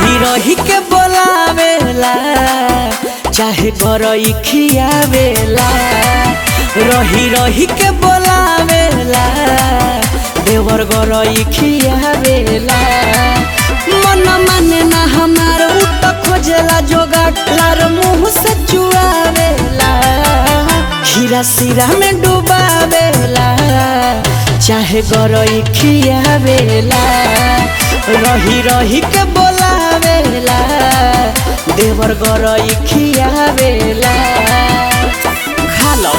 रही रही के बोलावेला चाहे गरई खियावेला रही रही के बोलावेला देवर गरई खियावेला मन माने ना हमार उ त खोजेला जोगाट लार मुंह से चुआवेला खीरा सिरा में डुबावेला चाहे गरई खियावेला रही रही के बोलावेला देवर गरई खियावेला खा लो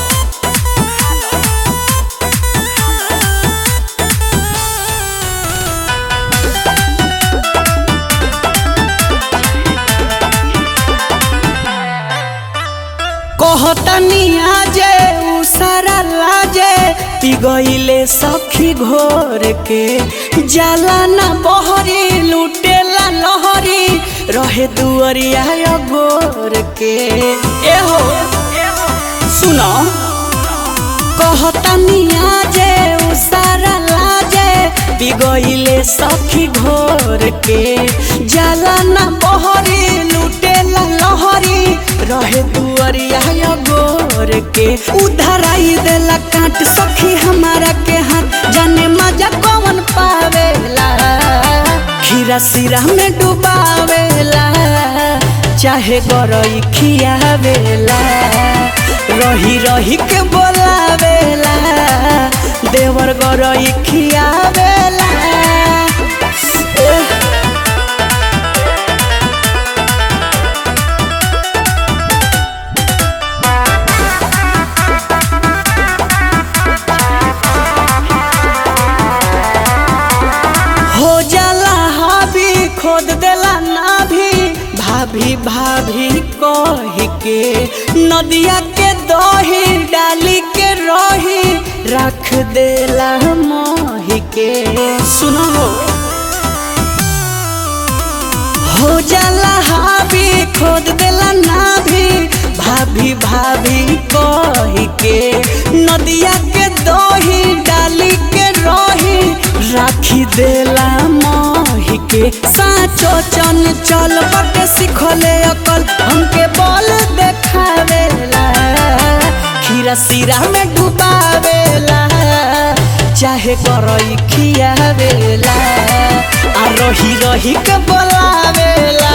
कहतनी आजे उ सारा लाजे पिगइले सखी घोर के जाला ना बहरी लुटेला लहरी रहे दुअरिया गोर के एहो सुनो कहतनी आजे उ सारा लाजे पिगइले सखी घोर के जाला ना बहरी लुटेला लहरी रहे दुअरिया गोर के उधर आई देला काट सखी हमारा के हाथ जाने मजा कौन पावेला खीरा सिरा में डुबावेला चाहे गरई खियावेला रही रही के बोलावेला देवर गरई खियावेला एह, हो जाला हावी खोद देला ना भी भाभी भाभी कही के नदिया के दही डाली के रही रख देला मोही के सुनो हो जाला हावी खोद देला ना भी भाभी भाभी कही के नदिया के दही डाली के रही राखी देला मोही के साचो चन चल बटे सिखले अकल हमके बल देखावेला खीरा सिरा में डुबावेला चाहे करई खियावेला आ रही रही के बोलावेला